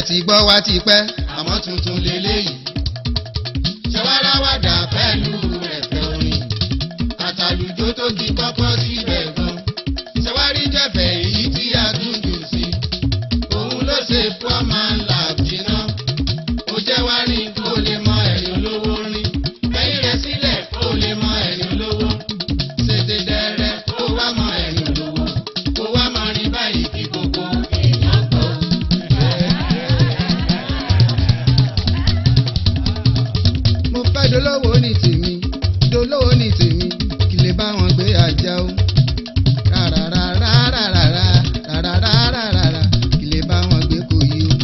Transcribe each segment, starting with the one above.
ti gbọ́ wá ti pẹ́ àmọ́ tuntun lélẹ́yìí. ṣẹwàràwàdà pẹ̀lú ẹ̀fẹ̀ orin àtàlùjọ tó ti kọ́kọ́ síbẹ̀ gan. ṣẹwárí jẹ̀fẹ̀ èyí tí a tún jù sí. òun ló ṣe poor man lab jiná. ó jẹ́ wá rí kó lè mọ ẹ̀yìn olówó rí. ẹ̀yìn rẹ̀ sílẹ̀ kó lè mọ ẹ̀yìn olówó. ṣètè dẹrẹ kó wá mọ ẹ̀yìn olówó. kó wá mọ rí báyìí kí gbogbo èèyàn gbọ́. mo fẹ́ dolówó ní tèmi dolówó ní tèmi kí lè bá wọn gbé àjà o. rárárárárárá rárárárárá kí lè bá wọn gbé kò yí o.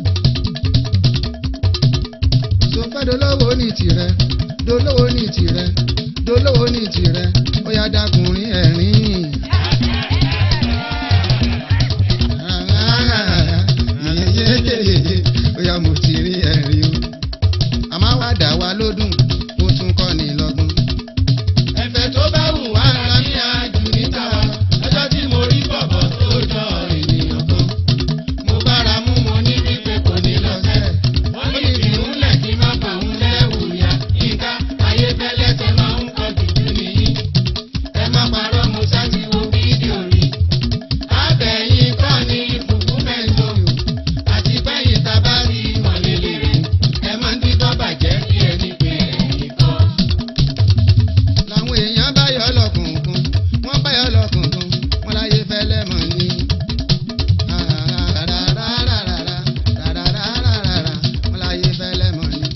tó fẹ́ dolówó ní tirẹ̀ dolówó ní tirẹ̀ dolówó ní tirẹ̀ ó yá dákùnrin ẹ̀rín. ó yá mo ti rí ẹ̀rín o àmọ́ wá dà wá lódùn ó tún kọ́ ni lọ́gbọ́n. ẹ̀fẹ̀ tó bá wù wá ara ní àjù níta ọjọ́ tí mo rí bọ̀bọ̀ tó jọ ènìyàn kan. mo bára mú mo ní wípé kò ní lọ sẹ́. wọ́n ní ìrìn lẹ̀ kí má bà ń lẹ́wù ya. yínká ayé fẹ́lẹ́ tẹ máa ń kọ jùjú nìyí. ẹ má parọ́ mo sá ti wo fídíò rí. abẹ́yìn kọ́ ni fùfú mẹ́ńtò àti bẹ́yìn tá a bá rí mọ̀lẹ́lẹ́ rẹ̀ ẹ máa ń dídọ́ bàjẹ́ bí ẹni pé ẹ̀yìn kan. làwọn èèyàn bá yọ lọkùnkùn wọ́n bá yọ lọkùnkùn wọ́n láyé fẹ́lẹ́ mọ̀ ní. wọ́n láyé fẹ́lẹ́ mọ̀ ní.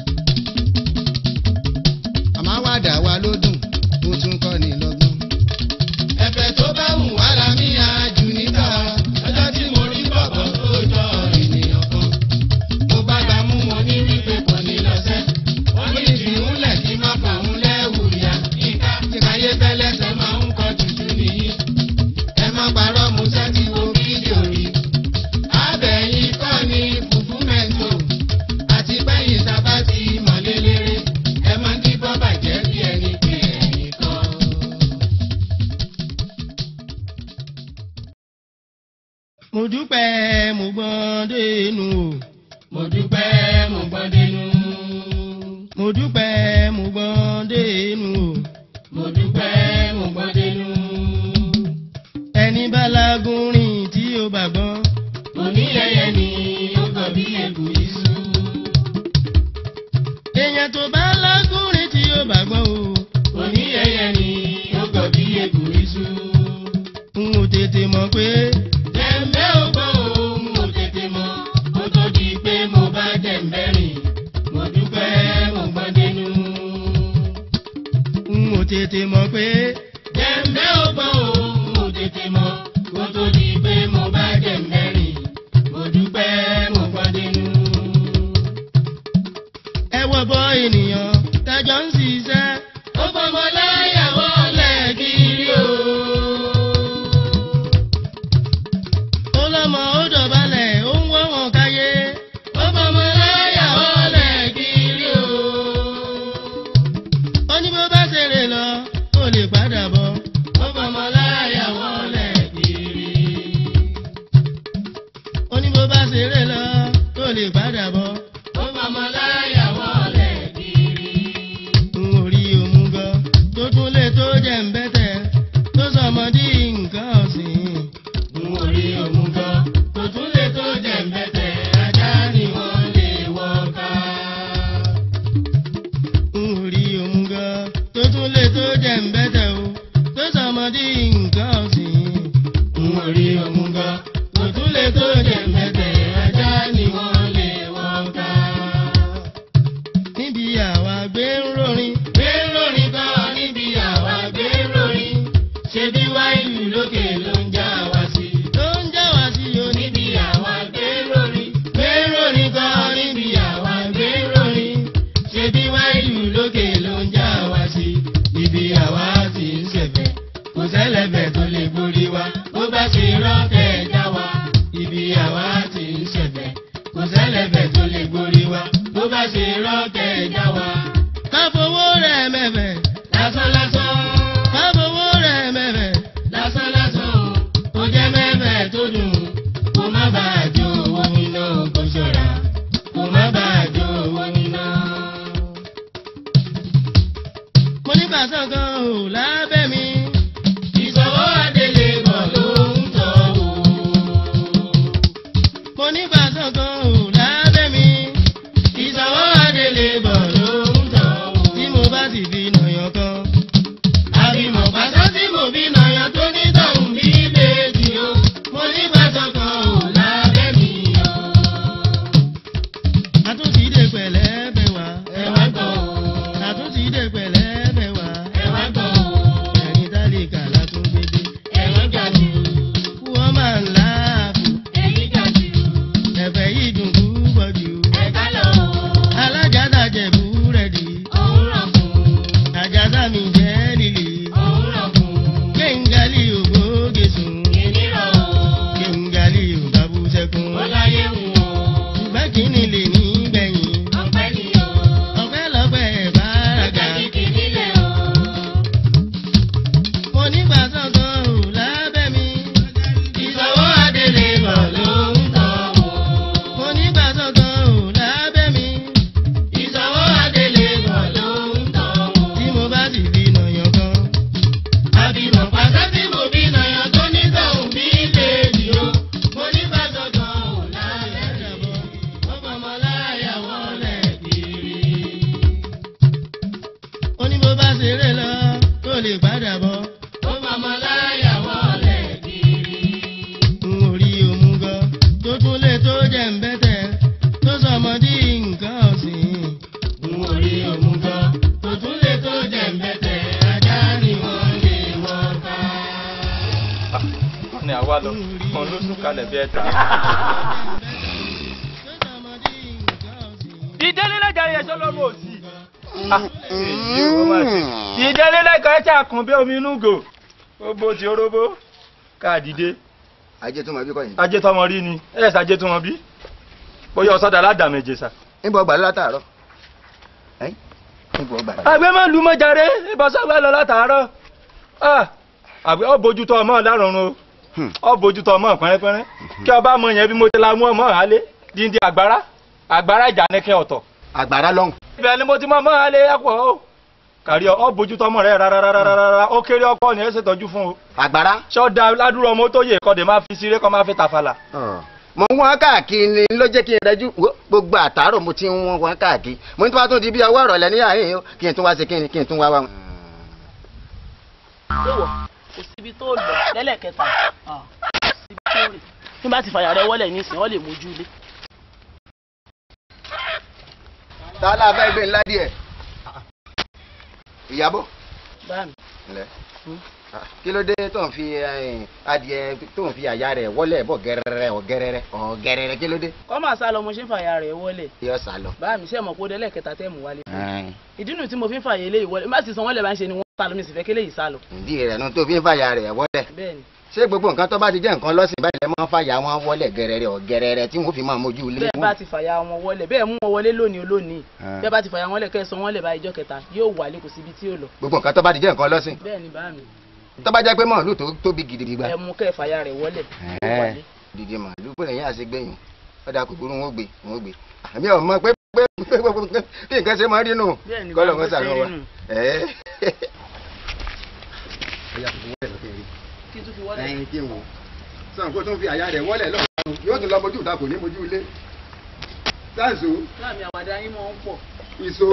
àmọ́ wá dà wá lódùn ó tún kọ́ ni lọ́gbọ́n. ẹ̀fẹ̀ tó bá wù wá la mí àjù níta ọjọ́ tí mo rí bọ̀bọ̀ tó jọ ènìyàn kan mo bá gbà mú mo ní wípé kò ní lọ sẹ́. wọ́n ní ìdìrúnlẹ̀ kí má bà ń lẹ́wù ya. ìka ìkàyé fẹ́lẹ́ sọ máa ń kọ tuntun nìyí. ẹ má parọ́ mo sẹ́ ti wo fídíò rí. abẹ́yìn kọ́ ni fùfú mẹ́ńtò. àti bẹ́yìn sábà ti mọ̀lélẹ́rẹ́. ẹ má díbọ́ bàjẹ́ bí ẹni pé ẹ̀yìn kan. mo dúpẹ́ mo gbọ́n dénú o. mo dúpẹ́ mo gbọ́ dénú. mo dúpẹ́ mo gbọ́n dénú o. mo dúpẹ́ mo gbọ́ dénú. ẹni bá lágùn rìn tí ó bá gbọ́n. oníyẹyẹ ni ó kọ bí egbò iṣu. èèyàn tó bá lágùn rìn tí ó bá gbọ́n o. oníyẹyẹ ni ó kọ bí egbò iṣu. n ò tètè mọ̀ pé Dẹ̀mbẹ́ ò gbọ́ òun ò tètè mọ̀ kó tó di pé mo bá dẹ̀mbẹ́ rìn. Mo dúpẹ́ mo gbọ́ dénú. n ò tètè mọ̀ pé Dẹ̀mbẹ́ ò gbọ́ òun ò tètè mọ̀ kó tó di pé mo bá dẹ̀mbẹ́ rìn. Mo dúpẹ́ mo gbọ́ dénú. ẹ wọ bọ́ ènìyàn tájọ́ ń ṣiṣẹ́. Ó fọmọ láyàwó lẹ́ẹ̀kiri o. ó lọ́mọ ó dọ̀bálẹ̀ ó ń wọ́ wọn káyé. Ó fọmọ láyàwó lẹ́ẹ̀kiri o. ó ní bó bá ṣeré lọ ó lè padà bọ̀. Ó fọmọ láyàwó lẹ́ẹ̀kiri. ó ní bó bá ṣeré lọ ó lè padà bọ̀. Ó fọmọ láyàwó lẹ́ẹ̀kiri. n ò rí òmùgọ̀ tó tún lè tó jẹ́ ń bẹ́tẹ̀ tó sọmọdé nǹkan ọ̀sìn. N ò rí òmùgọ̀ kò tún lè tó jẹ̀mbẹ́tẹ̀ ajá ni wọ́n lè wọ́ ká. n ò rí òmùgọ̀ tó tún lè tó jẹ́ ń bẹ́tẹ̀ o tó sọmọdé nǹkan ọ̀sìn. N ò rí òmùgọ̀ kò tún lè tó jẹ̀mbẹ́tẹ̀ ajá ni wọ́n lè wọ́ ká. níbi àwa gbé ń rorin Gbé lórin kan níbi àwa gbé lórin. Ṣé bí wáìlú lókè ló ń já wa sí? tó ń já wá sí oní. Níbi àwa gbé lórin. Gbé lórin kan níbi àwa gbé lórin. Ṣé bí wáìlú lókè ló ń já wa sí? Ibi àwa ti ń ṣẹ̀fẹ̀. Kò sẹ́lẹ̀bẹ̀ tó lè borí wa. Bó bá ṣe rọ́ọ̀kẹ́ já wa. Ibi àwa ti ń ṣẹ̀fẹ̀. Kò sẹ́lẹ̀bẹ̀ tó lè borí wa. Bó bá ṣe rọ́ọ̀kẹ́ já wa. ká fowó rẹ̀ mẹ́fẹ̀ Lásán lásán. ká fowó rẹ̀ mẹ́fẹ̀ lásán lásán o ó jẹ́ mẹ́fẹ̀ẹ́ tó dùn kó má bàa jó owó mi náà kó ṣọ̀rẹ́ oníbàṣọ̀kan ò lábẹ́ mi. ìṣòwò adélé bọ̀ ló ń tọ́ wò. mo níbàṣọ̀kan ò lábẹ́ mi. ìṣòwò adélé bọ̀ ló ń tọ́ wò. tí mo bá sì fi nàyàn kan. àbímọ pàṣẹ tí mo bí nàyàn tó ní tọ̀hún bí méjì o. mo ní pàṣẹ kan ò lábẹ́ mi o. àtúntì dé pẹ̀lẹ́ bẹ̀ wá. ẹ wá gbọ́ o. àtúntì dé pẹ̀lẹ́ bẹ̀ wá. ẹ wá gbọ́ o. ẹ̀rín tálíkà látúngbédé. ẹ wá gbà jù. wọ́n máa ń láàbù. èyí gbà jù. ẹ̀fẹ̀ yìí dùn púpọ̀ jù. ẹ ká lọ o. alájàdá jẹ̀bú rẹ̀ dì. òun rọ̀ fún. àjàdá mi jẹ́ lílì. òun rọ̀ fún. kéńgálì ògbóge sùn. èmi rọ̀ o. kéńgálì òbábú sẹ́kún. ó láyé wù o. ṣùgbọ́n kí ni lè ní gbẹ̀yìn. ọpẹ́ ni o. ọpẹ́ lọ́pẹ́ bàràgà. ọjà kìkì nílẹ̀ o. mo nígbà sọ̀kan ò lábẹ́ mi. ìṣòwò adélé bọ̀ ló ń tọ́ wò. mo nígbà sọ̀kan ò lábẹ́ mi. ìṣòwò adélé bọ̀ ló ń tọ́ wò. tí mo bá sì fi nàyàn kan. àbímọ pàṣẹ tí mo bí nàyàn tó ní tọ̀hún bí méjì o. mo ní pàṣẹ kan ò láyé bọ̀. ó fọmọ láyà wọlé kiri. ó ní bó bá ṣeré lọ tó lè padà bọ̀. ó fọmọ láyà wọlé kiri. n ò rí òmùgọ̀ tó tún lè tó jẹ́ ń bẹ́tẹ̀ tó sọmọdé nǹkan ọ̀sìn. n ò rí òmùgọ̀ tó tún lè tó jẹ̀ ń bẹ̀tẹ̀ ajá ni wọ́n lè wọ́n ká. ní àwa lọ kan ló sún kalẹ̀ bí ẹ̀ta. tó sọmọdé nǹkan ọ̀sìn. ìdílé lẹ́jà yẹn sọ lọ́mọ òsì. ìdílé lẹ́jà yẹn ṣàkàn bí omi inú gò ó bó ti oróbó káàdìdé ajé tó mọ bí kọ́ yìí. ajé tọmọ rí ni ẹ̀ ṣàjẹ́ tó wọn bí bóyá ọ̀sọ́dà aládàmẹ̀jẹ̀ sà. níbo ọgbà lọ látàárọ̀ ẹ́n níbo ọgbà lọ. àgbẹ̀ máa lu mọ́jàre ìbọ̀sọ́gbà lọ látàárọ̀ àgbẹ̀ ọ bójútó ọmọ lárọ̀run o Hmm. ọ bójútó ọmọ pẹ́rẹ́pẹ́rẹ́ kí ọba mọ yẹn bí mo ti la mú ọmọ àlẹ́ díndín àgbára àgbára ìjà ní kí ọ̀tọ̀ àgbàrá lọ́hùn. ibẹ̀ ni mo ti mọ ọmọ àlẹ́ ẹ̀pọ̀ o kàrí ọ bójútó ọmọ rẹ rárá ó kéré ọkọ ni ẹ ṣètọ́jú fún o àgbàrá. ṣọ́ọ́dà ládùúrọ̀ ọmọ tó yẹ kọ́ de máa fi ṣeré kọ́ máa fi tàfàlà. mo ń wọ́n káàkiri ló jẹ́ kí n rẹ́jú wo, gbogbo àtàárọ̀ mo ti ń wọ́n wọ́n káàkiri mo ní tí wàá tún di bí ọwọ́ ọ̀rọ̀ lẹ́ni àárín o kí n tún wá sí kí n kí n tún wá wá. léwọ̀ kò síbi tó lọ lẹ́lẹ́kẹta ah, kò síbi tó rè tí bá ti fàyà rẹ wọlé nísìnyí wọ́n lè mójú ilé. tálá fẹ́ gbé ńlá díẹ̀. ìyàbọ̀ báàmì ńlẹ̀ kí ló dé tó ń fi eh, adìẹ tó ń fi àyà rẹ̀ wọlé bọ̀ gẹ́rẹ́rẹ́ ọ̀gẹ́rẹ́rẹ́ ọ̀gẹ́rẹ́rẹ́ kí ló dé. kọ́ máa sá lọ mo ṣe ń fàyà rẹ wọlé yọ sá lọ. báàmì ṣe mọ̀ pé ó dẹ́lẹ́kẹta tẹ́ mú wálé. ìdí nu tí mo fi ń fàyè eléyìí wọlé má sì san wọ́n lẹ̀ bá ń ṣe ni wọ́n sá lọ mi sì fẹ́ kí eléyìí sá lọ. ìdí rẹ̀ nu tó fi ń fàyà rẹ̀ wọlé. bẹ́ẹ̀ni ṣé gbogbo nǹkan tó bá ti jẹ́ nǹkan lọ́sìn báyìí lẹ́ máa ń fàyà wọn wọlé gẹ́rẹ́rẹ́ ọ̀gẹ́rẹ́rẹ́ tí wọ́n fi máa mójú ilé bẹ́ẹ̀ bá ti fàyà wọn wọlé bẹ́ẹ̀ mú wọn wọlé lónìí olónìí Ah. bẹ́ẹ̀ bá ti fàyà wọn lẹ̀ kẹ́ sọ wọn lẹ̀ bá ìjọ kẹta yóò wálé kò síbi tí yóò lọ. gbogbo nǹkan tó bá ti jẹ́ nǹkan lọ́sìn bẹ́ẹ̀ni báàmì tó bá jẹ́ pé màálù tó tóbi gidigidi gba. ẹ mú kẹ́ fàyà rẹ wọlé yóò wálé. dìde màálù pé lẹ́yìn àṣegbẹ̀yìn ọ̀dà kòkòrò wọn ò gbé wọn ò gbé àmì ọmọ pé pé pé pé pé bí nǹkan ṣe máa rí nù Bẹ́ẹ̀ni, kọ́lọ̀ bá wọn bó ṣe sàrọ̀ rí wa. nù. Ẹ́. kí n tún fi wọlé. ẹyin kí n wò sọ̀n kó tún fi àyà rẹ̀ wọlé lọ́wọ́ yóò tún lọ mojú ìta kò ní mojú ilé sáàsù láàmì àwàdà yín mọ̀ ń pọ̀. ìṣó.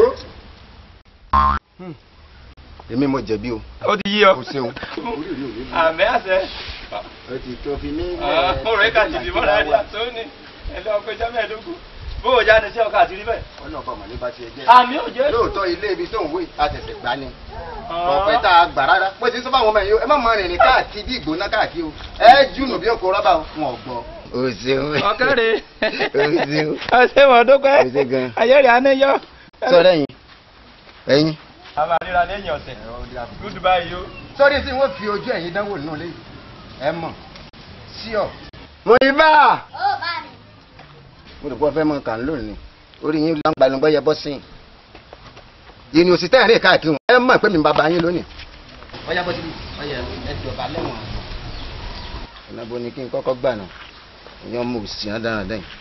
èmi mo jẹ̀bi o ó ti yí ọ. o ṣeun. àmì àṣẹ. o ti tó fi ní. ọ̀rọ̀ ẹ̀ka ti dìbò náà rí àtọ́ ní ẹ̀lẹ́ ọkọ̀ ìjọ mẹ́ẹ̀ẹ́dógún bó o jáde sí ọkọ̀ àti rí bẹ́ẹ̀. ọ̀nà ọkọ̀ màlẹ́ bá tiẹ̀ jẹ́. àmì ò jẹ́. lóòótọ́ ilé ibi tó ń wé àtẹ̀sẹ̀ gbá ni ọ̀pẹ tá a gbà rárá bó ti sọ fáwọn ọmọ yìí ẹ má máa rìnrìn káàkiri bí ìgbóná káàkiri o ẹ júnù bí ọkọ̀ rọ́bà wọn ò gbọ́. o ṣeun. ọ̀kẹ́rẹ́. o ṣeun. ọ̀sẹ̀ mọ̀ dúpẹ́. o ṣe gan. ayẹ́rẹ́ anéyọ́. sọ̀rọ̀ ẹ̀yin ẹ̀yin. a máa ríra lẹ́yìn ọ̀sẹ̀. goodbye yo. sọ́rí tí wọ́n fi ojú ẹ̀yin dánwò nínú ilé yìí ẹ mọ̀ sí ọ. mo ní bá a. mo rò pé wọ́n fẹ́ mọ kàn lónìí orí yín ló ń gbalùngbọ́ yẹ bọ́ sí i. ìní òsì tẹ́rìn rìn káàkiri wọn ẹ mọ̀ pé mi ń bàbá yín lónìí. ọyá bọ́ síbi ọyá ẹ jọba lẹ́wọ̀n. ọ̀nà bo ni kí n kọ́kọ́ gbà náà ìyẹn ọmọ òsì hàn dáradára yìí.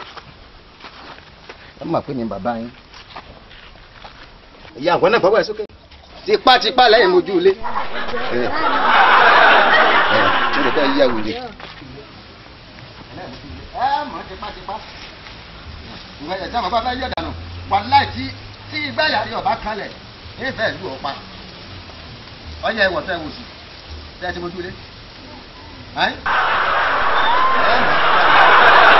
ẹ mọ̀ pé mi ń bàbá yín. ìyá àwọn náà gbọ́wọ́ ẹ sókè. tipátipá lẹ́yìn mojú ilé. ẹ ẹ mo lè fẹ́ yẹ wòye. ẹ mọ̀ tipátipá ìwé ẹ̀jẹ̀ àwọn bàbá yẹ̀ dànù wàláì tí tí igbá yàrá ọba kalẹ̀ ìfẹ́ ìlú ọ̀pá ọyẹ ẹwọ tẹ wò sí tẹ ẹ ti mojú ilé. Ẹ́? Ẹ mọ̀.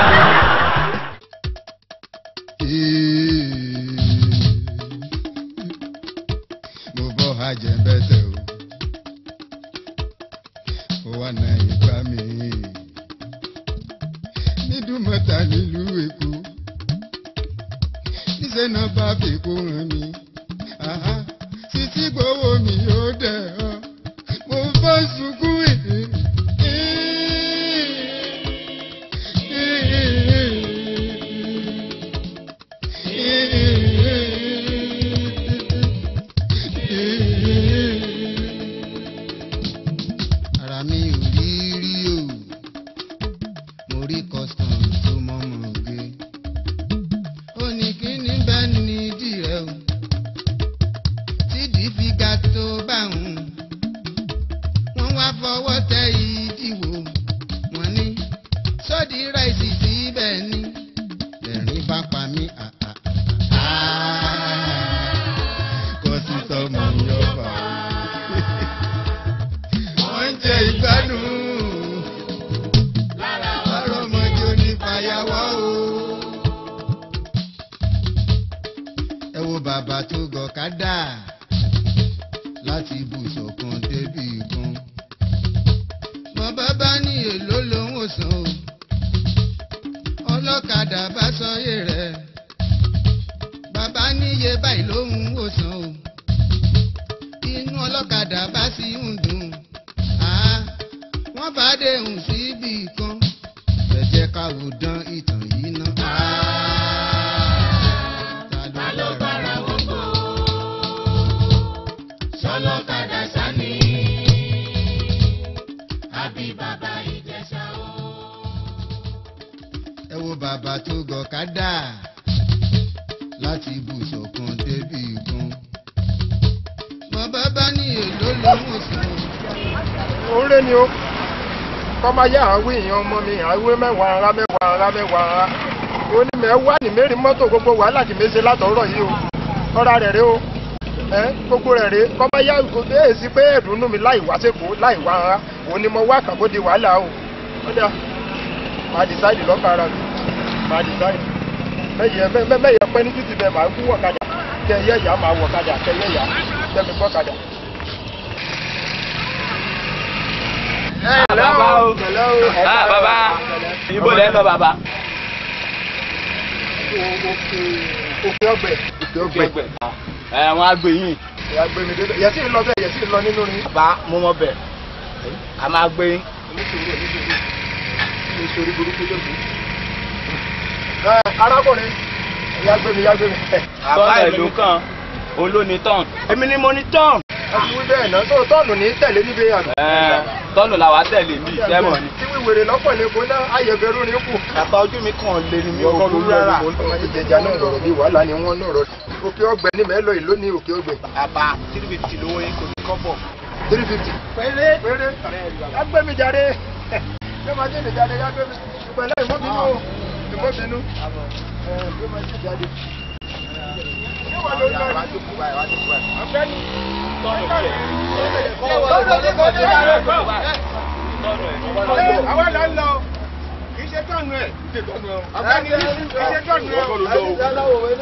mo bọ́ ajẹ́bẹ́tẹ̀ o ó wà náà ìgbà mi nídùúmọ̀tà nílùú èkó níṣẹ́ náà bá fèkó hàn mí Àhá, títí gbowó mi yóò dẹ̀ ọ́ mo bá sunkún èdè. ara mi ò rí rí o mo rí custom tó mọ́mọ́ gbé ó ní kí ní bẹ́ẹ̀ ní ìdí rẹ o tídìí fi ga tó bá òun wọ́n wá fọwọ́ tẹ ìdíwò wọ́n ní sódì ráìsì síbẹ̀ ni lẹ́rìn bá pa mí àà kò sí sọmọ yọba wọ́n ń jẹ ìgbádùn lára ọmọdé onífàyàwọ́ o. ẹ wo bàbá tó gọ̀kadà láti ibùsọ̀ kan débi kan. mọ bàbá ní èlò lòun ò san o. ọlọ́kadà bá sọyé rẹ̀. bàbá níye báyìí lòun ò san o. inú ọlọ́kadà bá sì ń dùn. àá wọ́n bá déhùn síbì kan. ẹ jẹ́ ká wò dán ìtàn yìí ná. ta ló bára wọn bọ̀? sọlọ́kadà sani àbí bàbá ìjẹsà o. ẹ wo bàbá tó gọ̀kadà láti ibùsọ̀ kan débi kan. mọ bàbá ní èlò lòún sùn. òǹrè ni ó kọ́ máa yá àwọn èèyàn ọmọ mi àwọn mẹ́wàá ara mẹ́wàá ara mẹ́wàá ara onímọ̀ wà ní mẹ́rin mọ́tò gbogbo wàhálà tí mése látọ̀rọ̀ yìí o ọ̀rá rẹ̀ rẹ̀ o ẹ́ gbogbo rẹ̀ rẹ̀ kọ́ máa yá gbogbo èsì pé ẹ̀dùnnú mi láì wá sẹ́kọ̀ọ́ láì wá ara òun ni mo wá kàkó di wàhálà o ọ̀dà máa dìsáìdì lọ́kà ara mi máa dìsáìdì mẹ́yẹ mẹ́yẹ pẹ́ ní títì bẹ́ẹ̀ máa kú wọ̀kadà kẹ́ yẹ́ ìyá máa wọ̀kadà kẹ́ yẹ́ ìyá kẹ́mi gbọ́kadà. bàbá o ah bàbá ibo lẹ́ lọ bàbá. òkè ọgbẹ òkè ọgbẹ ẹ wọn á gbé yín. ìyá gbé mi débẹ̀ yẹsí lọ bẹ́ẹ̀ yẹsí lọ nínú rin. bàbá mo mọ bẹ a máa gbé yín. oníṣòro oníṣòro oníṣòro burúkú lóṣù. ẹ arákùnrin ìyá gbé mi ìyá gbé mi. bàbá ìlú kan olóni tán. èmi ni mo ní tán. ẹ ti wí bẹ́ẹ̀ náà tó tọ́ọ̀nù ní tẹ̀lé níbi àná. tọ́nù làwa tẹ̀lé mi sẹ́mọ̀ ni. tí wíwèrè lọ́pọ̀ ní kó náà ayẹ̀bẹ̀rù ní kù. bàbá ojú mi kàn lé ni mi ò ọkọ kú lórí rárá. ọmọ ìjẹjà náà lọ̀rọ̀ bí wàhálà ni wọ́n lọ̀rọ̀. òkè ọgbẹ ní mẹ́lọ ìlú ní òkè ọgbẹ. bàbá three fifty lówó yín kò ní kọ́bọ̀. three fifty. péré péré agbẹ́mi jáde yóò máa jẹ́ ìjáde agbẹ́mi pẹ̀lẹ́ ìmọ̀bínú o ìmọ̀bínú ẹ̀ yóò máa jẹ́ ìjáde. yóò wà lórí ọ̀rọ̀ ọ̀gbẹ́ni. àwọn là ń lọ kì í ṣe tọ́nu ẹ̀ ọ̀gbẹ́ni kì í ṣe tọ́nu ẹ̀.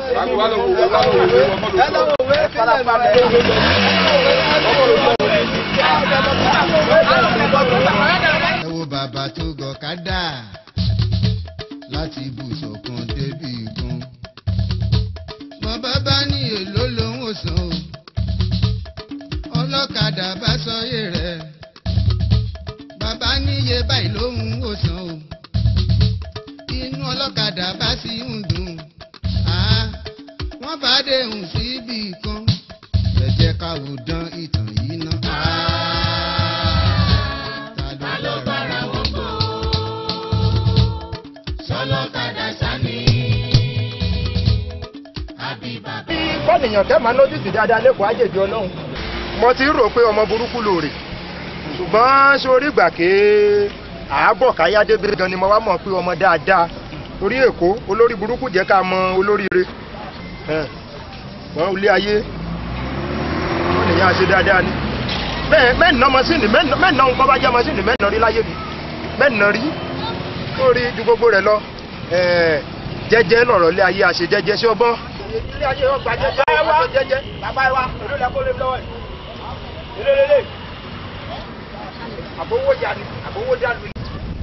ẹ wo bàbá tó gọ̀kadà láti ibùsọ̀ kan débi kan. mọ bàbá ní èlò lòún ò san o. ọlọ́kadà bá sọyé rẹ̀. bàbá níye báyìí lòún ò san o. inú ọlọ́kadà bá sì ń dùn. àá wọ́n bá déhùn síbì kan. ẹ jẹ́ ká wò dán ìtàn yìí ná. ta ló bára wọn bọ̀? sọlọ́kadà sani àbí bàbá. kọ́nìyàn tẹ́ máa lójú sí dáadáa lẹ́kọ̀ọ́ àjèjì ọlọ́run mo ti rò pé ọmọ burúkú lòrè ṣùgbọ́n sórí ìgbà ké àábọ̀ káyá débi gan ni mo wá mọ̀ pé ọmọ dáadáa orí èkó olórí burúkú jẹ́ ká mọ olóríire ẹ̀, wọ́n ilé ayé wọ́n nìyẹn àṣẹ dáadáa ni bẹ́ẹ̀ mẹ́nà mọ́sìnì mẹ́nà nǹkan bá jẹ́ mọ́sìnì mẹ́nà rí láyé mi mẹ́nà rí ó rí ju gbogbo rẹ̀ lọ ẹ̀, jẹ́jẹ́ lọ̀rọ̀ ilé ayé àṣẹ jẹ́jẹ́ sí ọgbọ́n. ilé ayé ọgbà jẹ́jẹ́ ọgbà jẹ́jẹ́ bàbá wa èló lẹ kó lé lọ́wọ́ ẹ̀ èló lélẹ̀ àbówó yanu àbówó dànù ni.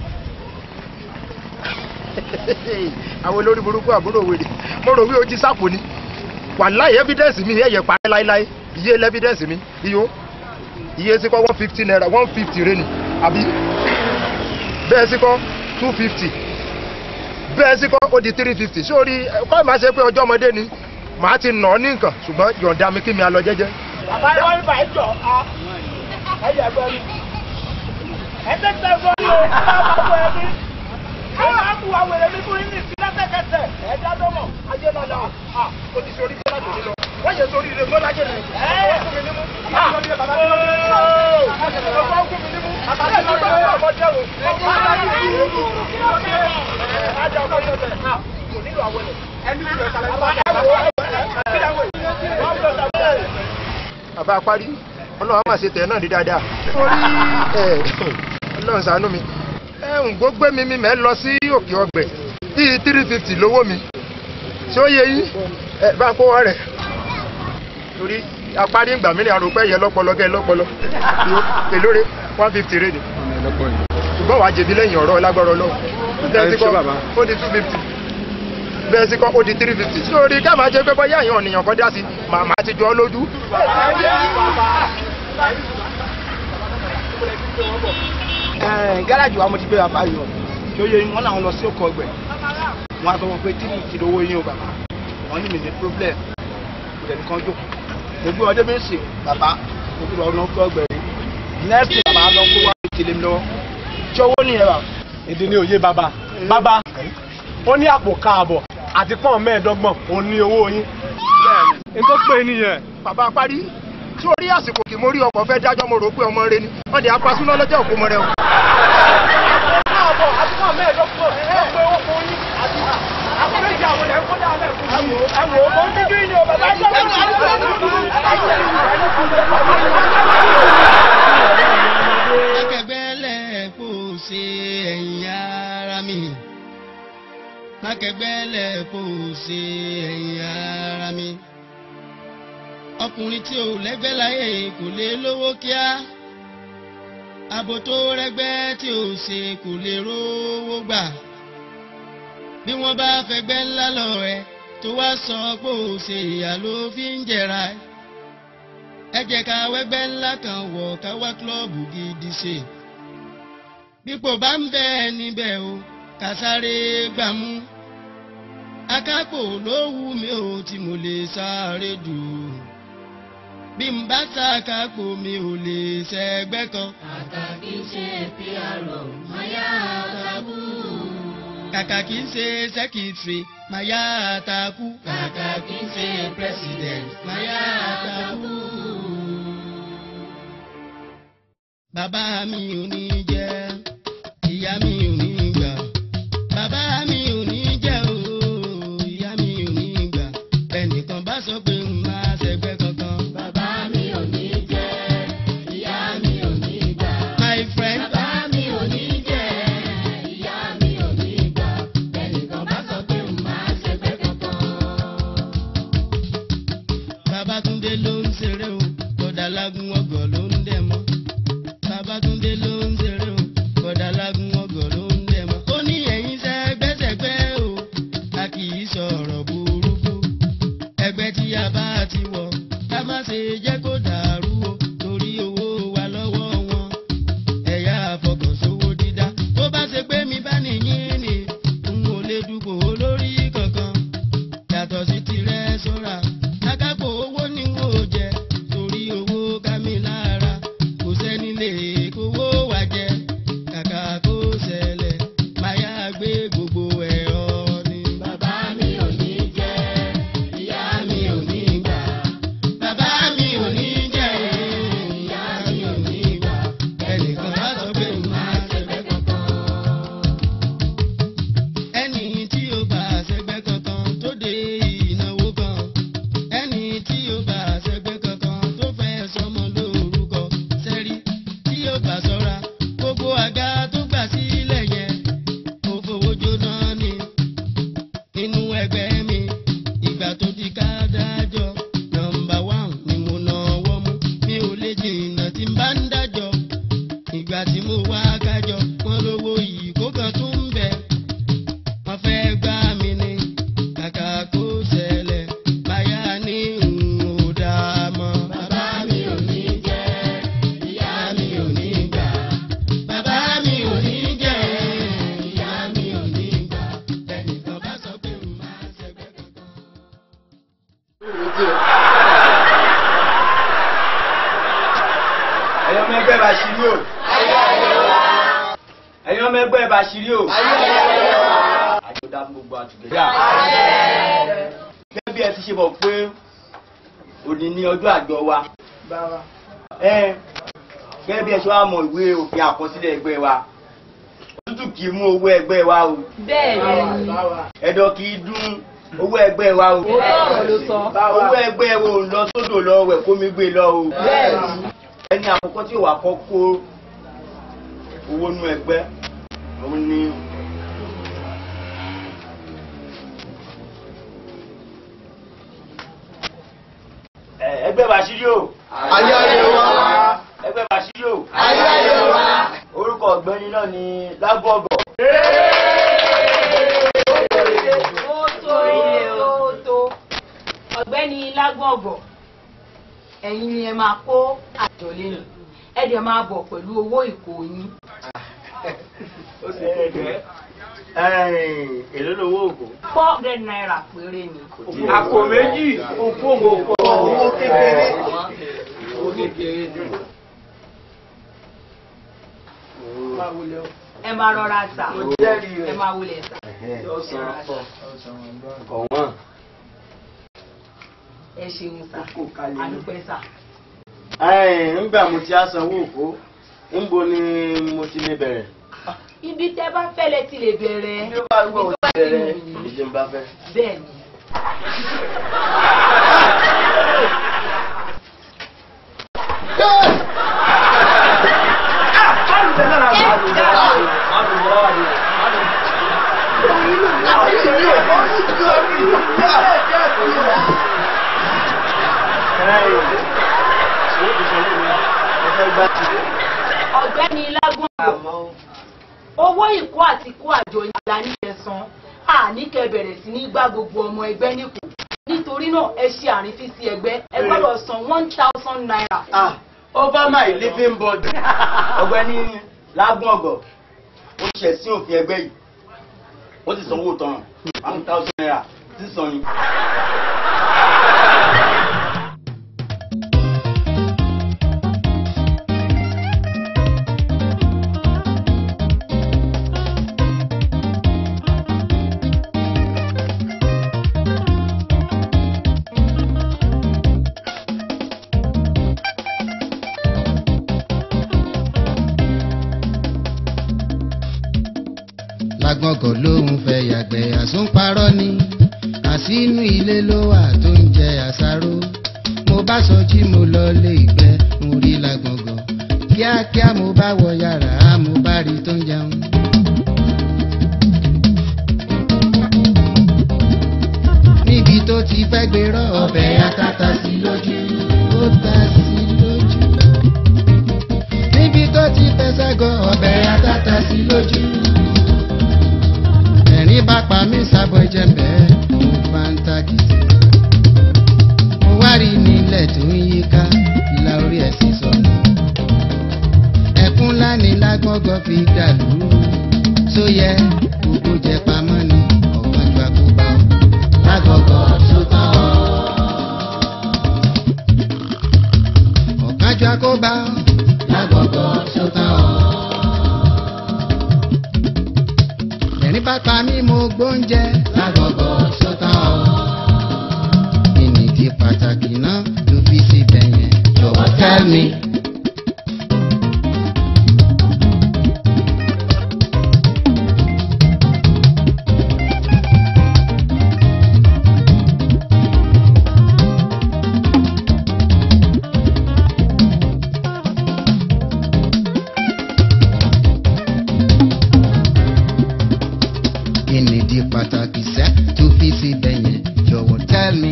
àwọn olórí burúkú àbúrò wèrè mo rò wí ojú sápò ni wàláì evidence mi ẹ̀yẹ̀ parẹ́ láíláí iye evidence mi iyo iye sí kọ́ one fifty naira one fifty rẹ ni àbí bẹ́ẹ̀ sí kọ́ two fifty bẹ́ẹ̀ sí kọ́ ó di three fifty sórí kọ́ ìmáa ṣe pé ọjọ́ ọmọdé ni màá ti nà ọ́ ní nǹkan ṣùgbọ́n yọ̀ǹda mi kí mi á lọ jẹ́jẹ́. bàbá yẹn wọ́n ń bà ẹ́ jọ ẹ̀yẹ ẹgbẹ́ mi ẹ̀ẹ́dẹ́ tẹ fọ́ ni o ẹ̀ máa bá wọ ẹbí ẹ̀ máa kú wa wẹ̀rẹ̀ mi fún yín ní lẹ́sẹ̀kẹsẹ̀ ẹ̀ẹ́dá dọ́mọ̀ ayé lọ́la ó ti sori bọ́lá tó ní lọ wọ́n yẹ sori rẹ bọ́lá jẹ́ rẹ̀ ẹ̀ fún mi nímú bàbá mi bàbá mi bàbá fún mi nímú bàbá mi bàbá mi ọmọ jẹ́ o bàbá mi nímú ajá ọmọ yẹn bẹ̀ kò nílò àwọn ẹ̀ ẹni tí ó kàlẹ́ bàbá parí ọlọ́run máa ṣe tẹ̀ náà ní dáadáa torí ẹ̀ ọlọ́run ṣàánú mi ẹ̀ ń gbógbé mi mi mẹ́ lọ sí òkè ọgbẹ̀ bíi three fifty lówó mi tí ó yẹ yín ẹ bá ń kó wọ́n rẹ̀ torí apárí ìgbà mìíràn àròpẹ́ yẹ lọ́pọlọ gẹ́ lọ́pọlọ èlóore one fifty rẹ̀ ni ṣùgbọ́n wàá jẹ̀bi lẹ́yìn ọ̀rọ̀ lágbọ́rọ̀ lọ bẹ́ẹ̀ sí kọ́ ó di two fifty bẹ́ẹ̀ sí kọ́ ó di three fifty sórí ká máa jẹ́ pé bọ́yá àyàn ọ̀nìyàn kan dá sí màmá ti jọ ọ́ lójú. gáràjì wa mo ti gbé bàbá yọ tí ó yẹ wọn làwọn lọ sí òkò ọgbẹ wọn á sọ wọn pé tí ti lówó yín o bàbá wọn ní mi ní problem kò dẹ̀ nìkan jókòó mo gbé ọdẹ méjì bàbá mo gbé ọdún òkò ọgbẹ rí next day bàbá lọ kó wá fi tìlẹ̀ mi lọ́wọ́ tí owó nìyẹn bàbá. èdè ní òye bàbá bàbá ó ní àpò káàbọ̀ àti pọ́n mẹ́ẹ̀ẹ́dọ́gbọ̀n òun ní owó yín n tó pè é nìyẹn. bàbá parí tí orí àsìkò kì mo rí ọkọ̀ fẹ́ dájọ́ mo rò pé ọmọ rẹ ni wọ́n di apasúná lọ́jọ́ òkú mọ́ rẹ o. káàbọ̀ àti pọ́n mẹ́ẹ̀ẹ́dọ́gbọ̀n ẹ pé owó fún yín àti àpò méjì àwọn ẹ̀ ń kó dáa fún yín. ẹ̀wọ̀n ó ń dídí ni o bàbá ẹ̀jọ̀ mákẹgbẹ́lẹ̀ kò ṣe ẹ̀yìn ara mi mákẹgbẹ́lẹ̀ kò ṣe ẹ̀yìn ara mi ọkùnrin tí ò lẹ́gbẹ́ láyé kò lè lówó kíá abo tó rẹ́gbẹ́ tí ò ṣe kò lè rówó gbà bí wọ́n bá fẹgbẹ́ ńlá lọ rẹ tó wá sọ pé ò ṣe ìyá ló fi ń jẹra ẹ ẹ jẹ́ ká wẹ́gbẹ́ ńlá kan wọ̀ ká wá kílọ̀bù gidi ṣe bípò bá ń bẹ níbẹ̀ o ká sáré gbàmú akápò ló wù mí o tí mo lè sáré jù bí n bá sàkápò mi ò lè ṣẹgbẹ́ kan. kàkà kí n ṣe PRO máyà àtàkù. kàkà kí n ṣe sẹ́kìtìrì máyà àtàkù. kàkà kí n ṣe president máyà àtàkù. bàbá mi ò ní jẹ́ ìyá mi ò ní gbà bàbá mi ò ní jẹ́ o ìyá mi ò ní gbà ẹnìkan bá sọ pé n máa ṣẹgbẹ́ kankan. bàbá mi ò ní jẹ́ ìyá mi ò ní gbà. my friend. bàbá mi ò ní jẹ́ ìyá mi ò ní gbà. ẹnìkan bá sọ pé n máa ṣẹgbẹ́ kankan. Babátúndé ló ń ṣeré o kódà lágùn ọgọ ló ń dẹ mọ. Babátúndé ló ń ṣeré o kódà lágùn ọgọ ló ń dẹ mọ. ó ní ẹ̀yin sẹ́gbẹ́sẹ̀gbẹ́ o a kì í sọ̀rọ̀ burúkú. ẹgbẹ́ tí a bá ti wọ̀ ká má ṣe jẹ́ kó dàrú o torí owó wa lọ́wọ́ wọn. ẹ̀yà àfọkànsówó dídá tó bá ṣe pé mi bá nìyí ni n ò lè dúpọ̀ olórí kankan yàtọ̀ sí tirẹ̀ sọ́ra akápò owó ni wọ́n ò jẹ torí owó ká mi lára kò sẹ́ni lè kówó wá jẹ kàkà kó ṣẹlẹ̀ máyà gbé gbogbo ẹ̀rọ ni. bàbá mi ò ní jẹ́ ìyá mi ò ní gbà. bàbá mi ò Bàṣírí o. Ẹ̀yin ọmọ ẹgbẹ́ Bàṣírí o. Àjọ̀dá fún gbogbo àtùgẹ́dà. Gẹ́gẹ́ bí ẹ ti ṣe mọ̀ pé òní ni ọjọ́ àjọ wa. Ẹ gẹ́gẹ́ bí ẹ ṣe wá mọ ìwé òfin àkọsílẹ̀ ẹgbẹ́ wa. Òtútù kì í mú owó ẹgbẹ́ wa o. Bẹ́ẹ̀ni. Ẹ̀dọ̀ kì í dún owó ẹgbẹ́ wa o. Òótọ́ ọ̀rọ̀ ló sọ. Owó ẹgbẹ́ wo ń lọ sódò lọ wẹ̀ kó mi gbé lọ o. Bẹ́ẹ̀ni. Ẹni àkọ́kọ́ tí ò wá kọ́ kó owó nú ẹgbẹ́ òun ni Ẹ, ẹgbẹ́ Bàṣírí o. Ayé ayé wa. Ẹgbẹ́ Bàṣírí o. Ayé ayé wa. Orúkọ ọ̀gbẹ́ni náà ni Lágbọ̀gọ̀. Ó tó ó tó. Ọ̀gbẹ́ni Lágbọ̀gbọ̀, ẹ̀yin ni ẹ máa kó àjọ lẹ́nu. Ẹ dẹ̀ máa bọ̀ pẹ̀lú owó ìkó yín. Ó sì kẹ̀kẹ́. Èló lówó ògùn. Four hundred naira péré ni. Àpò méjì. Òkú ògùn. Owó kékeré. Owó kékeré. Ẹ máa rọra tà. Mo jẹ́rìí rẹ̀. Ẹ máa wulẹ̀ tà. Kọ̀wọ́n. Ẹ ṣeun sà. Àdúpẹ́ sà. Nígbà mo ti á sanwó òkú, níbo ni mo ti lè bẹ̀rẹ̀? Ibi tẹ́ bá fẹ́ lẹ ti lè bẹ̀rẹ̀. Bí ó bá gbọ́ Ibi tó òun bá ti ti bẹ̀rẹ̀, wù yín. ìdí ń bá fẹ́. Bẹ́ẹ̀ni. Ọ̀gbẹ́ni Lágbọ̀n. Owó ìkó àti kó àjọ ìlà ní ẹ̀sán. Àní kẹ bẹ̀rẹ̀ sí ní gbá gbogbo ọmọ ẹgbẹ́ nípò. Nítorí náà ẹ ṣe àrífín sí ẹgbẹ́. Ẹ gbọ́dọ̀ san one thousand naira. Ah, over my living body. Ọ̀gbẹ́ni Lágbọ̀ngọ̀, ó ṣẹ̀ sí òfin ẹgbẹ́ yìí. Ó ti sanwó tán, one thousand naira, sísan ni. lágbọ̀ngàn lòun fẹ́ yàgbẹ́ àsúnparọ́ ni àsínú ilé ló wà tó ń jẹ àṣàrò mo bá sọ jí mo lọ lé ìgbẹ́ mo rí lágbọ̀ngàn kíákíá mo bá wọ yàrá mo bá rí tó ń jẹun. níbi tó ti fẹ́ gbérọ́ ọbẹ̀ atata sí lójú ó ta sí lójú níbi tó ti fẹsẹ̀ gọ ọbẹ̀ atata sí lójú ẹ̀rín bá pa mí sábọ̀ jẹ́mbẹ́ mo bá ń tagìtì. mo wá rí nílẹ̀ tó ń yíká ìlà orí ẹ̀ sì sọnù. ẹkún ńlá ni lágbọ́ngàn fi dàlú. tó yẹ gbogbo jẹ pamọ́ ni ọ̀gánjọ́ àkóbá ọ. lágbọ́ngàn tó tán ọ. ọ̀gánjọ́ àkóbá ọ. lágbọ́ngàn tó tán ọ. ẹ̀rín bá pa mí mo gbóúnjẹ lágọ̀gọ̀ sọ́tàn ọ́. ìnìdí pàtàkì náà ló fi síbẹ̀ yẹn jọ̀wọ́ tell me. ìnìdí pàtàkì sẹ́ tó fi síbẹ̀ yẹn jọ̀wọ́ tell me.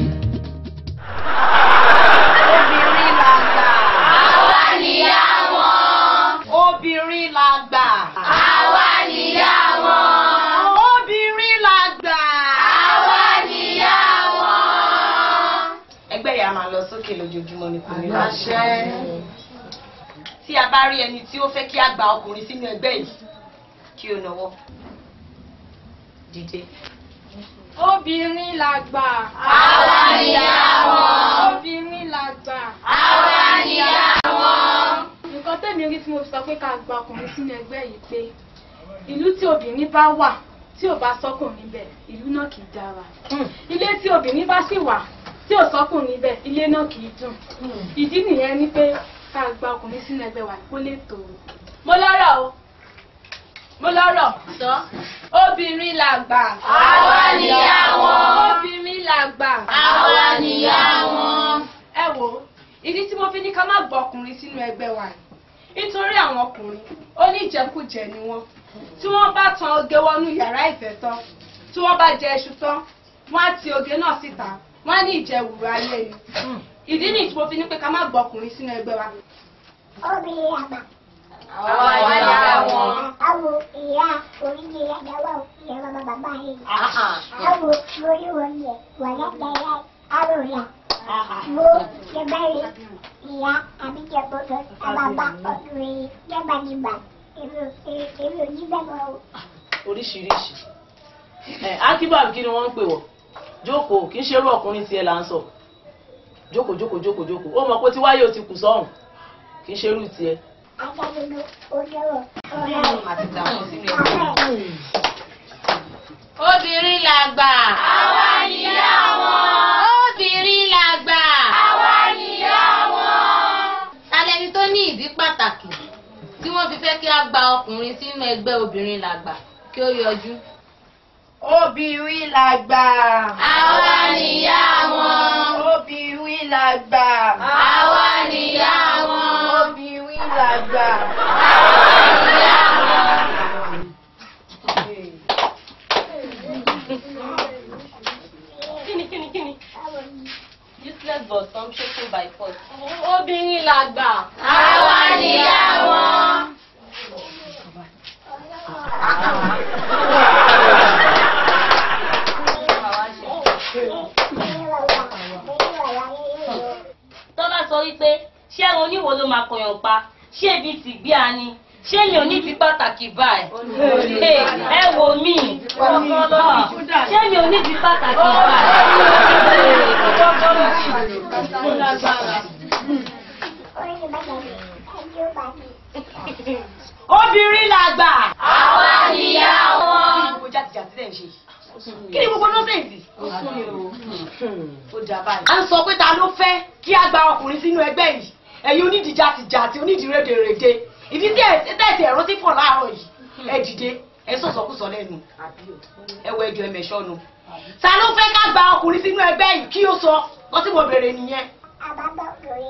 Obìnrin la gbà. Àwa níyà wọn. Obìnrin la gbà. Àwa níyà wọn. Obìnrin la gbà. Àwa níyà wọn. Ẹgbẹ́ yà máa lọ sókè lójoojúmọ́ ní kò ní láṣẹ. Tí a bá rí ẹni tí ó fẹ́ kí a gba ọkùnrin sínú ẹgbẹ́ yìí, kí o nawọ́. Dìde. Obìnrin la gbà. Àwa níyà wọn. Obìnrin la gbà. Àwa níyà wọn. Nǹkan tẹ̀mí rí tí mo fi sọ pé ká gba ọkùnrin sínú ẹgbẹ́ yìí pé ìlú tí obìnrin bá wà tí ò bá sọ́kùnrin bẹ̀ ìlú náà kì í dára ilé tí obìnrin bá sì wà tí ò sọ́kùnrin bẹ̀ ilé náà kì í dùn ìdí nìyẹn ni pé ká gba ọkùnrin sínú ẹgbẹ́ wa kó lè tòrò. mo lọ́rọ̀ o mo lọ́rọ̀ sọ obìnrin làgbà Àwa nìyá wọn. obìnrin làgbà Àwa nìyá wọn. ẹ wo ìdí tí mo fi ní ká má gbọ́ ọkùnrin sínú ẹgbẹ́ wa yìí nítorí àwọn ọkùnrin oníjẹkújẹ ni wọ́n tí wọ́n bá tan oge wọnú yàrá ìfẹ́ tán tí wọ́n bá jẹ iṣu tán wọ́n á ti oge náà síta wọ́n á ní ìjẹwùrú ayé ni ìdí nìyí tí mo fi ní pé ká má gbọ́ ọkùnrin sínú ẹgbẹ́ wa. obìnrin àgbà. Àwa nìyá wọn. Awo ìyá oríṣi àdáwà ìyá bàbá bàbá yìí. Awo lórí wọn yẹ wà lágbàáyà arò yà. Mo jẹba rè ìyá àbíjẹ gbọdọ̀ àbàbà ọdún jẹba nígbà èmi ò èmi ò ní bẹ́ẹ̀ mọ́ o. oríṣiríṣi ẹ akíbà kí ni wọ́n ń pè wọ́ jókòó kì í ṣerú ọkùnrin tiẹ̀ là ń sọ jókòó jókòó jókòó jókòó ó mọ̀ pé tí wáyé o ti kù sọ́hùn kì í ṣerú tiẹ̀. Adájọ́ ojúwọ̀ ọ̀rẹ́ Obìnrin làgbà. Àwa nìyá wọn. Obìnrin làgbà. Àwa nìyá wọn. Talẹ́ni tó ní ìdí pàtàkì tí wọ́n fi fẹ́ kí a gba ọkùnrin sínú ẹgbẹ́ obìnrin làgbà kí ó yọjú. obìnrin làgbà. Àwa nìyá wọn. obìnrin làgbà. Àwa nìyá wọn. obìnrin làgbà. kíni kíni kíni. useless but some shaking by force. obìnrin làgbà. Àwa nìyá wọn. tó bá sọ wípé ṣé ẹran oníwo ló máa kọyàn pa ṣé ibi tí gbé a ni ṣé mi ò ní fi pàtàkì báyìí Hey, ẹ wò mí ṣé mi ò ní fi pàtàkì báyìí. obìnrin làgbà. Àwa nìyá wọn. gbogbo jàtìjàtì lẹ́ ń ṣe kí ni gbogbo nọ́sẹ̀ǹsì. ó jà báyìí. à ń sọ pé ta ló fẹ́ kí a gba ọkùnrin sínú ẹgbẹ́ yìí ẹ̀yin onídìí jàtìjàtì onídìí rédèrèdè ìdí tí tẹ̀sí ẹ̀rọ ti fọ̀ láàárọ̀ yìí ẹ dìde ẹ sọ̀sọ̀kùsọ lẹ́nu ẹ wọ ẹjọ́ ẹ̀mẹ̀ṣọ́nu. ta ló fẹ́ ká gba ọkùnrin sínú ẹgbẹ́ yìí kí ó sọ wọ́n tí mo bèrè nìyẹn. àbábọ̀ lórí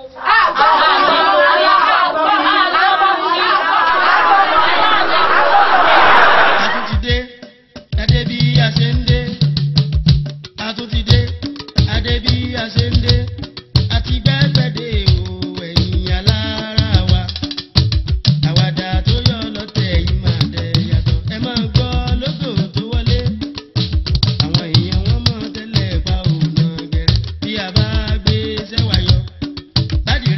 àtúntìdé adé bí a ṣe ń dé àtúntìdé adé bí a ṣe ń dé àti gbẹ́gbẹ́dẹ́ o ẹ̀yìn alára wa àwàdà tó yọ lọ́tẹ̀ yìí máa dẹ̀ yàtọ̀ ẹ máa gbọ́ lóṣù tó wọlé àwọn èèyàn wọn mọ̀ tẹ́lẹ̀ pa òun náà gẹ̀rẹ́ bí a bá gbé sẹ́wà yọ láti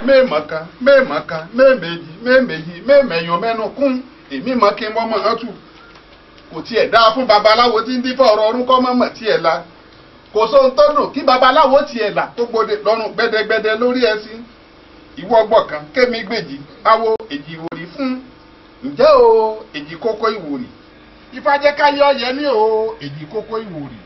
mẹ́ẹ̀mọ́ kan mẹ́ẹ̀mọ́ kan mẹ́ẹ̀mẹ́jì mẹ́ẹ̀mẹ́jì mẹ́ẹ̀mẹ́yọ mẹ́nu kún èmi mọ́ kí n mọ́ mọ́ ọ́n tù kò tiẹ̀ dáa fún babaláwo tí ń dífọ̀ ọ̀rọ̀ ọdún kọ́ mọ́mọ́ tiẹ̀ la kò sóhun tó dùn kí babaláwo tiẹ̀ là tó gbòde lọ́rùn gbẹdẹgbẹdẹ lórí ẹṣin ìwọ gbọ̀kan kémi gbèjì awo èjì ìwòrì fún ǹjẹ́ o èjì kókó ìwòrì ìfàjẹ́káyọ̀ yẹ ní o èjì kókó ìwòrì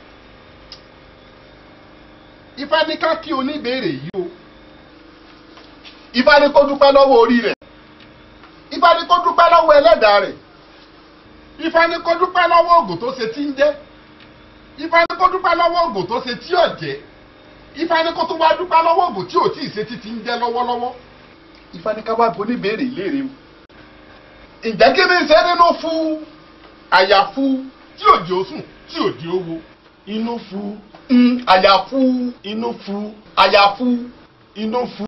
ifá ní ká kí oníbèrè yìí o ifá ní kó dúpẹ́ lọ́wọ́ orí rẹ̀ ifá ní kó dúpẹ́ lọ́wọ́ ẹlẹ́dàá rẹ̀ ifá ní kó dúpẹ́ lọ́wọ́ ògùn tó ṣe tí ń jẹ́ ifá ní kó dúpẹ́ lọ́wọ́ ògùn tó ṣe tí ò jẹ́ ifá ní kó tún wá dúpẹ́ lọ́wọ́ ògùn tí ò tí ì ṣe tí ti ń jẹ́ lọ́wọ́lọ́wọ́ ifá ní ká wá bo oníbèrè léèrè o ǹjẹ́ kí ni ṣe nínú fún àyàfu tí ò di osùn tí ò di owó inú fu mm, àyàfu inú fu àyàfu inú fu.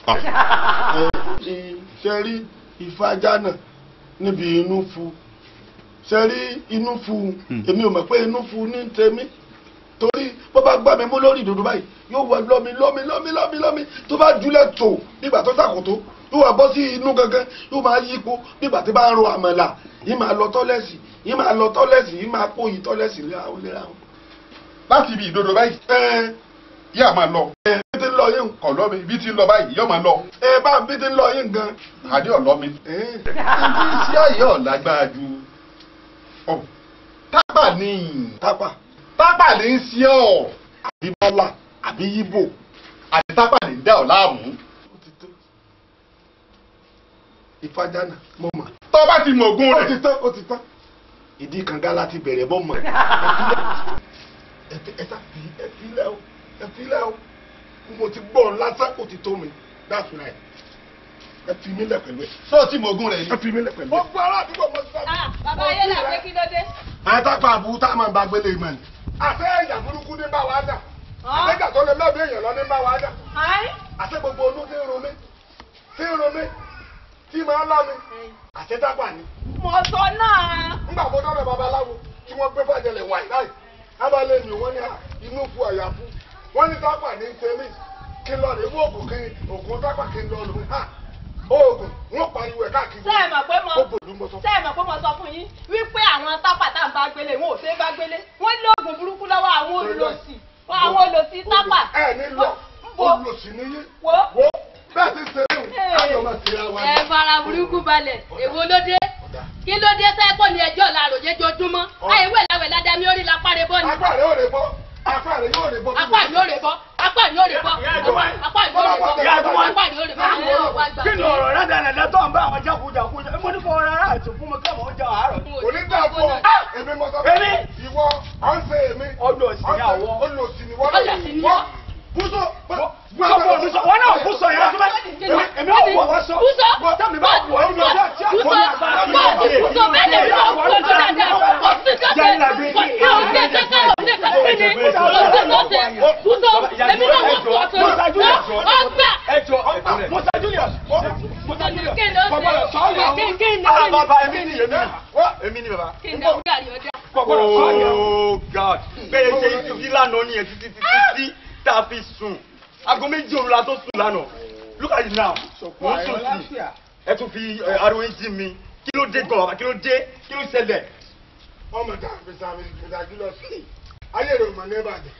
ṣe rí ìfajánà níbi inú fu ṣe rí inú fu èmi ò mọ̀ pé inú fu ní tèmi torí bó bá gbà mí mú lórí ìdòdó báyìí yóò wọ lọ́mi lọ́mi lọ́mi lọ́mi lọ́mi tó bá júlẹ̀ tó nígbà tó sàkótó yóò wá bọ́ sí inú gangan yóò máa yípo nígbà tí bá ń ro àmàlà yìí máa lọ tọ́lẹ̀sì yìí máa lọ tọ́lẹ̀sì yìí máa pò yìí tọ́lẹ̀sì léra wọn léra wọn. láti ibi ìdodo báyìí ẹ yà máa lọ. ẹ bí ti ń lọ yín. kọ̀ lọ́ mi bí ti ń lọ báyìí yọ̀ máa lọ. ẹ bá bí ti ń lọ yín gan. àdé ọ̀lọ́ mi. ibi iṣẹ́ ọ̀yẹ́ ọ̀lágbára ju ọ tápà ní tápà tápà ní í ṣe ọ̀ àbí bọ́lá àbí yíbò àti tápà ní dá ọ̀ láàmú. ìfajánà mo mọ̀. tó bá ti mọ̀ ogún ó rẹ̀. ti tán ó ti tán ìdí kànga láti bẹ̀rẹ̀ bọ́ mọ̀. ẹ fi ẹ fi ẹ fi lẹ́ o ẹ fi lẹ́ o mo ti gbọ́ ọ lásán ó ti tó mi that's right ẹ fi mí lẹ̀ pẹ̀lú ẹ. sọ ti mọ̀ ogún rẹ̀ ni. ẹ fi mí lẹ̀ pẹ̀lú ẹ. gbogbo ará àdúgbò mo sọ. bàbá ayé là pé kí ló dé. àtàkùn àbúrú tá a máa ń bá gbélé ìmọ̀ ni. àṣẹ ẹ̀yà burúkú ní bá wa dà àtẹ̀jà tó lè lọ́ọ̀bì èèyàn lọ ní bá wa dà àṣẹ gbogbo onú tí ń ro mí tí ń ro mí tí máa ń lá mi àṣẹ dábà ni. mo sọ náà. ńgbà mo dọ́dọ̀ babaláwo tí wọ́n gbé fàjẹlẹ̀ wáyé láì abalẹ̀ ni wọ́n ní inú fu àyàfu wọ́n ní dábà ní tẹ́lẹ̀ kí n lọ rè mú oògùn kí oògùn dábà kí n lọ lò ha oògùn wọ́n pariwo ẹ̀ káàkiri. ṣé ẹ mọ̀ pé mo ó bòlú mo sọ. ṣé ẹ mọ̀ pé mo sọ fún yín wípé àwọn tápà tá à ń bá gbélé wọn ò ṣe é bá gbélé wọ́n lóògùn burúkú lọ́wọ́ àwọn olòṣì àwọn olòṣì tápà. ẹ ní lọ olùsì níyí wo wo bẹ́ẹ̀ ti ṣe é ayọ̀ máa ṣe ra wa ni. ẹ fara burúkú balẹ̀ èwo ló dé kí ló dé sẹ́kọ̀ ní ẹjọ́ làròyé jojúmọ́ ayé wẹ̀ láwẹ̀ ládàmí orí la pàrẹ̀ bọ́ ni. apá rẹ̀ yóò rè bọ́ apá rẹ̀ yóò rè bọ́. apá ni ó rè bọ́ apá ni ó rè bọ́ apá ni ó rè bọ́ apá ni ó rè bọ́ àwọn ọ̀wá gbà. kí ni ọ̀rọ̀ rádaràdà tó ń bá àwọn jákujàku jẹ mo ní kó ọ̀rọ̀ ara ètò fún mi kí àwọn ọjà àárọ̀. kò ní dà fún ọ èmi mọ sọ Èmi? ìwọ à ń ṣe èmi Olùsì ni àwọ. olùsì ni wọ́n Olùsì ni wọ́n bùsọ Gbogbo òbísọ̀ wọn náà bùsọ̀ yẹn tó bá èmi ò wọ̀ wọ́n sọ. Bùsọ̀ Tẹ́mi bá wọ̀ ọ́ lọ sí àti bùsọ̀ bùsọ̀ bùsọ̀ bẹ́ẹ̀ ni bùsọ̀ bùsọ̀ dáadáa kò sí sọ́sẹ̀ kò sí ọ̀sẹ̀ kẹ́kẹ́ ọ̀sẹ̀ kẹ́kẹ́ ni ọ̀sẹ̀ sọ́sẹ̀ bùsọ̀ èmi náà wọ́n fọ́ ọ̀sẹ̀ ọ̀gbà. Ẹjọ́ Musa Julius Musa Julius Kí ló ṣe? kọ̀gbọ́dọ̀ sọ́ọ̀yọ̀ Kí- kí ni- Ah bàbá èmi ni èmi ni èmi ni bàbá. kí ni àwọn gàrí ọjà. Kọ̀gbọ́dọ̀ sọ́ọ̀yọ̀. Oh God bẹ́ẹ̀ ṣe ìtúbí lánàá nìyẹn títí títí tí tá a fi sùn aago méjì òru la tó sùn lánàá look at it now mo ń sùn sí ẹ tún fi ẹ, ariwo yín jí mi kí ló dé gan bàbá kí ló dé kí ló ṣẹlẹ̀. ọmọ tá a fi sàmì ìdájú lọ sí ayé rẹ̀ mọ̀ ní ìbàdàn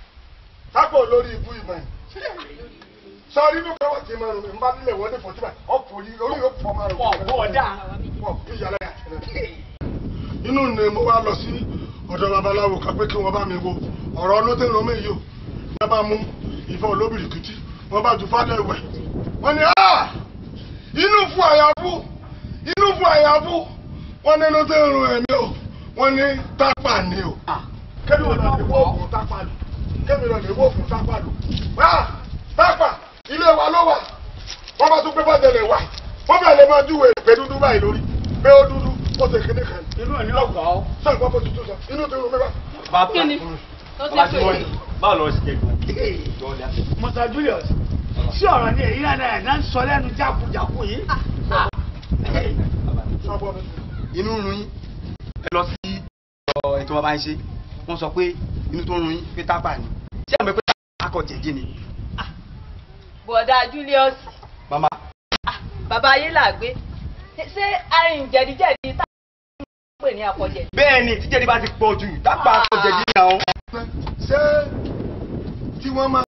sápò lórí ibú ìmọ̀ ẹ̀ sọ nínú kẹwàá tí mo rò mí n bá nílẹ̀ wọlé fọ́tí báyìí ọ̀pọ̀ yìí orí yóò pọ̀ máa rò mí. Pọ̀ bọ́ọ̀dà. pọ̀ bí yàrá yà. inú ni mo wá lọ sí ọ̀dọ̀ babaláwo kan pé kí wọ́n bá mi wo ọ̀rọ̀ olóde rán mi yìí o wọ́n bá mú ìfọ̀ olóbìrì kìtì wọ́n bá ju fádẹ́ ìwẹ̀ wọ́n ní "Ah! inú fún àyàfú inú fún àyàfú wọ́n ní olóde rán ẹ̀mí o wọ́n ní tápà ni o kẹ́mi lọ lè wọ́ òkun tápà lò kẹ́mi lọ lè wọ́ òkun tápà lò Ah! tápà ilé wa ló wà wọ́n bá tún pé bá tẹ̀lé wà wọ́n bẹ̀rẹ̀ lè máa júwèé pé dúdú báyìí lórí pé ó dúdú ó ti kíní kan inú ẹ̀ ní ọ̀gá ọ́. sọ ìgbà bó tuntun sọ inú ti rú mi bá. bàbá Kí ni? Ó ṣe bàbá tí pé- wọ́n ní báwo lọ ṣe gbọ́. Musa Julius sí ọ̀rọ̀ ní èyí náà náà náà ń sọ lẹ́nu jákujàku yìí. inú ń run yín ẹ lọ sí ọ ètò bàbá ń ṣe wọ́n sọ pé inú tó ń run yín pé tápà ni ṣé àmọ́ pé tápà akọ jẹ̀dí ni. bọ̀dá Julius màmá. bàbá ayé là gbé ṣé arìn jẹ̀díjẹ̀dí tá a pè ní àpọ̀jẹ̀. bẹ́ẹ̀ ni tíjẹ́ni bá ti pọ̀ jù dápà àpọ̀jẹ̀dí náà. ṣé tí wọ́n máa